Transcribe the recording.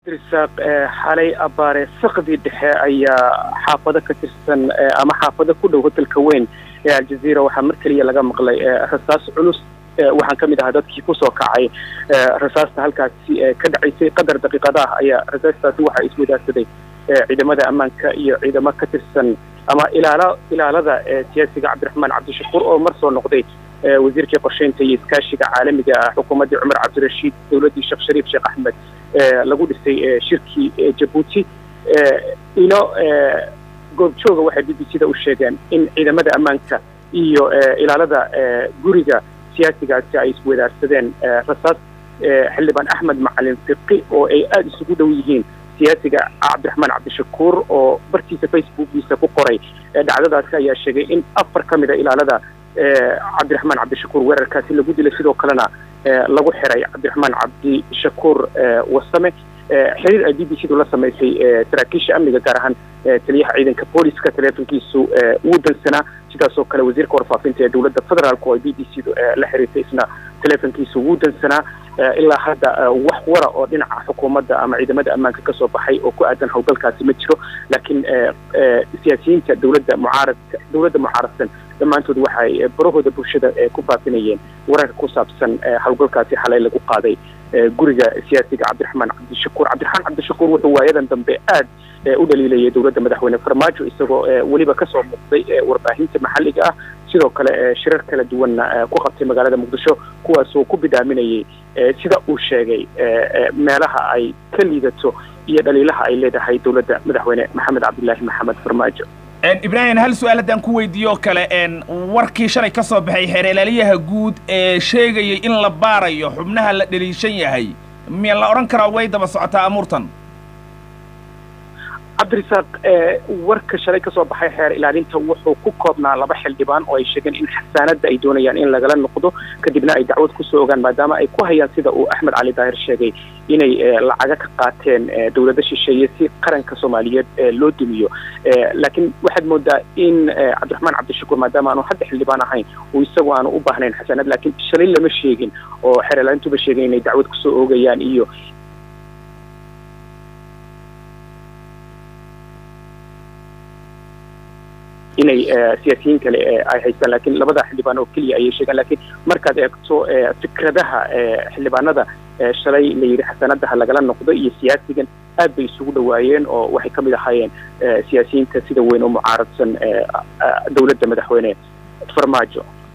irsaaq xalay abaare sakdii dhexe ayaa xaafado ka tirsan ama xaafado ku dhow hotelka weyn ee aljazeera waxaa mar keliya laga maqlay rasaas culus waxaan ka mid ahaa dadkii kusoo kacay rasaasta halkaasi ka dhacaysay qadar daqiiqada ah ayaa rasaastaasi waxaa iswadaagsaday ciidamada ammaanka iyo ciidamo ka tirsan ama ilaala ilaalada siyaasiga cabdiraxmaan cabdishakuur oo mar soo noqday wasiirkii qorsheynta iyo iskaashiga caalamiga ah xukuumaddii cumar cabdirashiid dowladdii sheekh shariif sheekh axmed lagu dhisay shirkii jabuuti ilo goobjooga waxay b b c da u sheegeen in ciidamada ammaanka iyo ilaalada guriga siyaasigaasi ay iswadaarsadeen rasaas xildhibaan axmed macalin fiqi oo ay aada isugu dhow yihiin siyaasiga cabdiraxmaan cabdishakuur oo bartiisa facebookiisa ku qoray dhacdadaasi ayaa sheegay in afar ka mid a ilaalada cabdiraxmaan cabdishakuur weerarkaasi lagu dilay sidoo kalena lagu xiray cabdiraxmaan cabdishakuur wasame xiriir ay b b c du la samaysay saraakiisha amniga gaar ahaan taliyaha ciidanka booliska taleefonkiisu wuu dansanaa sidaasoo kale wasiirka warfaafinta ee dowladda federaalk oo ay b b c du la xiriirtay isna taleefonkiisu wuu dansanaa ilaa hadda wax wara oo dhinaca xukuumadda ama ciidamada ammaanka ka soo baxay oo ku aadan howlgalkaasi ma jiro laakiin siyaasiyiinta dowladda mucaaradka dowladda mucaaradsan dhammaantood waxay barahooda bulshada ku faafinayeen wararka ku saabsan howlgalkaasi xalay lagu qaaday guriga siyaasiga cabdiraxmaan cabdishakuur cabdiraxmaan cabdishakuur wuxuu waayadan dambe aad u dhaliilayay dowladda madaxweyne farmaajo isagoo weliba kasoo muuqday warbaahinta maxalliga ah sidoo kale shirar kala duwanna ku qabtay magaalada muqdisho kuwaasoo ku bidaaminayay sida uu sheegay meelaha ay ka liidato iyo dhaliilaha ay leedahay dowladda madaxweyne maxamed cabdilaahi maxamed farmaajo ibraahim hal su-aal haddaan ku weydiiyo kale warkii shalay ka soo baxay xeeralaaliyaha guud ee sheegayay in la baarayo xubnaha la dhaliishan yahay miya la odhan karaa way daba socotaa amuurtan cabdirasaaq warka shalay ka soo baxay xeer ilaalinta wuxuu ku koobnaa laba xildhibaan oo ay sheegeen in xasaanadda ay doonayaan in lagala noqdo kadibna ay dacwad kusoo ogaan maadaama ay ku hayaan sida uu axmed cali daahir sheegay inay lacaga ka qaateen dowlado shisheeye si qaranka soomaaliyeed loo dumiyo laakiin waxaad moodaa in cabdiraxmaan cabdishakuur maadaama aanu hadda xildhibaan ahayn uu isagu aanu u baahnayn xasaanad laakiin shalay lama sheegin oo xeer ilaalintuba sheegeen inay dacwad kusoo oogayaan iyo inay siyaasiyiin kale ay haystaan lakiin labada xildhibaan oo keliya ayay sheegaan lakiin markaad eegto fikradaha xildhibaanada shalay la yidhi xasanadaha lagala noqdo iyo siyaasigan aad bay isugu dhawaayeen oo waxay ka mid ahaayeen siyaasiyiinta sida weyn oo mucaaradsan dowladda madaxweyne farmaajo